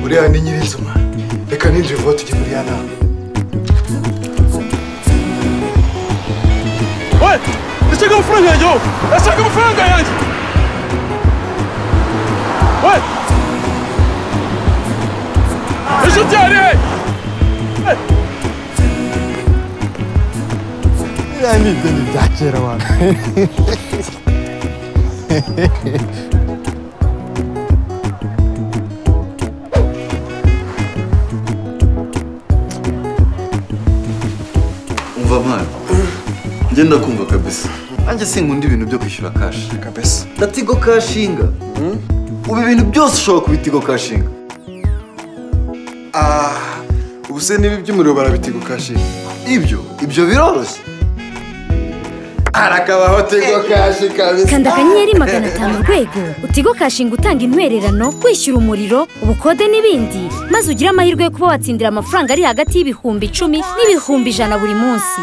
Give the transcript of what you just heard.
buriya ni nyirinzima reka ninjiye vuba tujye muri ya nama we ndashaka amafaranga yanjye wowe ndashaka amafaranga yanjye we inshuti yari he biriya ni ideni bya kera abantu umva mwana njye ndakumva kabisa nanjye sinkunda ibintu byo kwishyura kashi kabesa ndatigo kashinga ubu ibintu byose ushobora kubita igo kashinga Ah, ubu se n'ibi by'umuriro barabitigo kashinga ibyo ibyo biroroshye harakabaho tigo kashi kabisa kanda akanyenyeri magana atanu urwego utigo kashinga utanga intwererano kwishyura umuriro ubukode n'ibindi maze ugire amahirwe yo kuba watsindira amafaranga ari hagati y'ibihumbi icumi n'ibihumbi ijana buri munsi